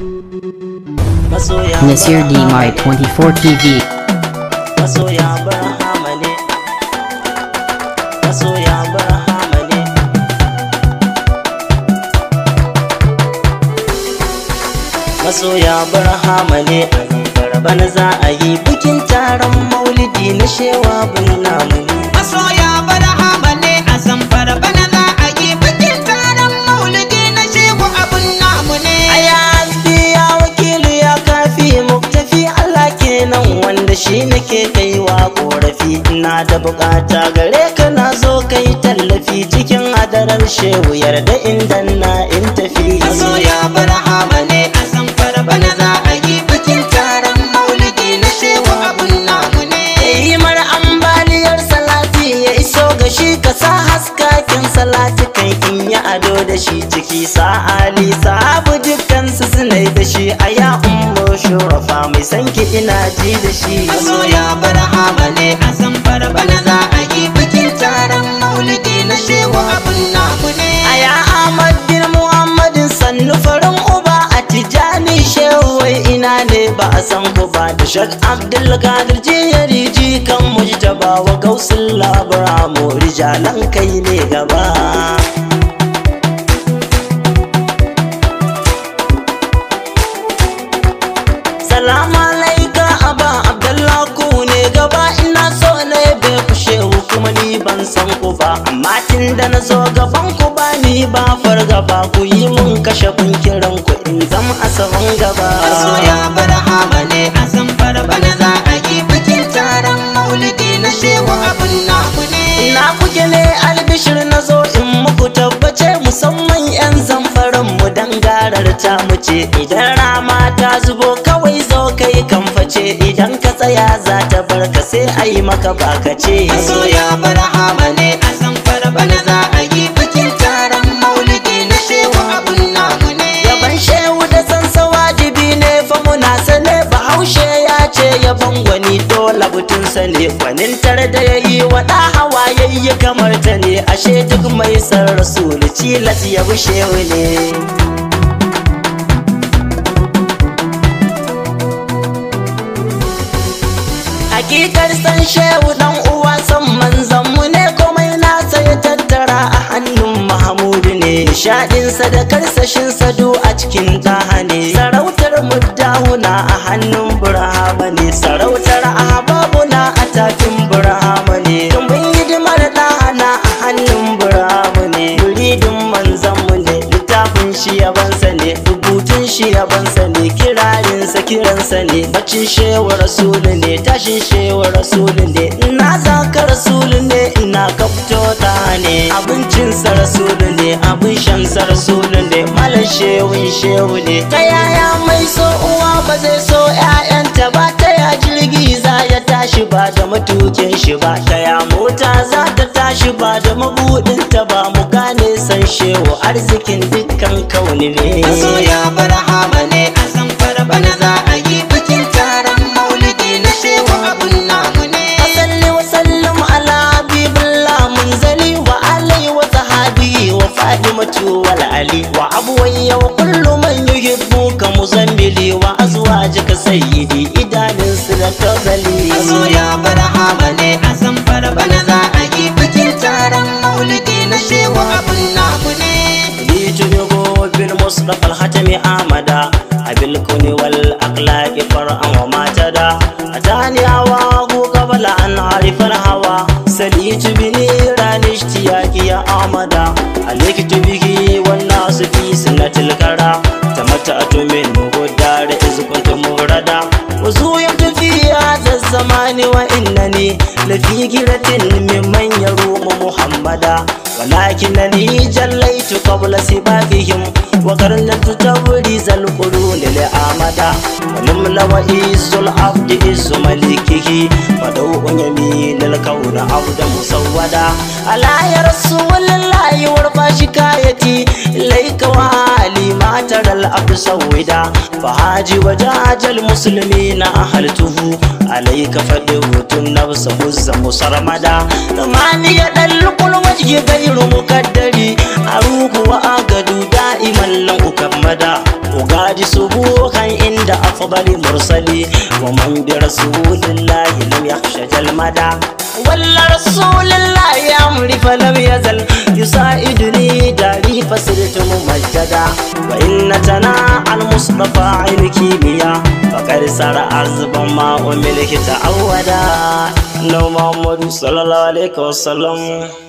masoya Nasir Barhama Dmai 24 TV. masoya Barhama ne masoya Barhama ne masoya Barhama ne a zamfara bana za a yi bikin taron maulidi na shewa bin namu ne masoya barhama ne a zamfara bana za a yi bikin taron maulidi na shehu abun namu ne Aya hasbi ya wakilu ya kafi muktafi Allah kenan wanda shi nake kaiwa korafi ina da bukata gare ka na zo kai tallafi cikin hadarar shehu yarda inda na in tafi masoya barhama ne a zamfara bana za a yi bikin taron maulidi na shehu abun namu ne yi mar ambaliyar salati ya iso ga shi ka sa haskakin salati kai in yi ado da shi ciki sa ali sahabu dukkan su suna da shi a ya ummu shurafa mai sanki ina ji da shi masoya barhama ne a zamfara bana za a yi bikin taron maulidi na shehu abun namu ne Aya Ahmad bin Muhammadin sannu farin uba a Tijani shehu wai ina ne ba a san ku ba da Shak Abdul Qadir jiyari ji kan mujtaba wa gausul labara mu rijalan kai ne gaba Salamu alaika aba Abdullah ku ne gaba ina so ne bai ku shehu kuma ni ban san ku ba amma tun da na zo gaban ku ba ni ba fargaba ku yi mun kashe kun kiran ku in zam a sahun gaba masoya barhama ne a zamfara bana za a yi bikin taron maulidi na shehu abun namu ne ina kuke ne albishir na zo in muku tabbace musamman yan zamfaran mu dan garar ta mu ce idan rama ta zubo kawai zo kai kamface idan ka tsaya za ta barka sai a yi maka bakace masoya barhama ne a zamfara bana za a yi bikin taron maulidi na shehu abun namu ne Yaban shehu da sansa wajibi ne fa muna sane bahaushe ya ce yaban gwani dole butunsa ne gwanintar da ya yi waɗa hawa yayi kamar ta ne ashe duk mai san rasulu cilas ya bi shehu ne Hakikar san shehu dan uwa san manzan mu ne komai nasa ya tattara a hannun Mahamudu ne Nishaɗinsa da karsashinsa du a cikin taha ne Sarautar muddahuna a hannun Burhama ne Sarautar ahbabuna a tafin Burhama ne Tumbin hidimar ɗana a hannun Burhama ne Muridin manzan mu ne littafin shi yabansa ne rubutun shi yabansa ne kirarinsa kiransa ne bacin shewa rasulu ne tashin shewa rasulu ne ina zaka rasulu ne ina kafto ta ne abincinsa rasulu ne abin shansa rasulu ne malam shewun shehu ne ta yaya mai so uwa ba zai so 'ya'yanta ba ta ya jirgi za ya tashi ba da matukin shi ba ta ya mota za ta tashi ba da mabudinta ba mu gane san shehu arzikin dukkan kauni ne masoya barhama ne a zamfara bana za a yi bikin taron maulidi na shehu abun namu ne Asalli wa sallam ala habibillah munzali wa alai wa sahabi wa fadimatu wal ali wa abuwayya wa kullu man yuhibbuka muzammili wa azwajika sayyidi idanun su da tazali masoya barhama ne a zamfara bana za a yi bikin taron maulidi na shehu abun namu ne لتبغوا بالمصطفى الختم آمدا بالكون والأخلاق فرعا وما تدا أتاني هواه قبل أن أعرف الهوى سليت بنيران اشتياقي يا آمدا عليك به والناس في سنة الكرى تمتعت منه الدار إذ كنت مردا وزويت في هذا الزمان وإنني لفي جرة ممن يروم محمدا ولكنني جليت قبل سباقهم وقرنت تبريز القرون لآمدا ونمل وإيس العبد إيس ملكه ودوء يمين الكون عبد مسودا ألا يا رسول الله وارفع شكايتي إليك وعلي الهادي ما ترى الأرض سودا فهاجي وجاج المسلمين أهلته عليك فدوت النفس هز مسرمدا ماني يدلق الوجه غير مكدري أروق وأقد دائما لم أكمدا أغادي سبوكا عند أفضل مرسلي ومن برسول الله لم يخشى جلمدا ولا رسول الله أمري فلم يزل يساعدني داري فسرت ممجدا وإن تنا المصطفى عين كيمياء فقد سار عزبا ما أملك تعودا نو محمد صلى الله عليه وسلم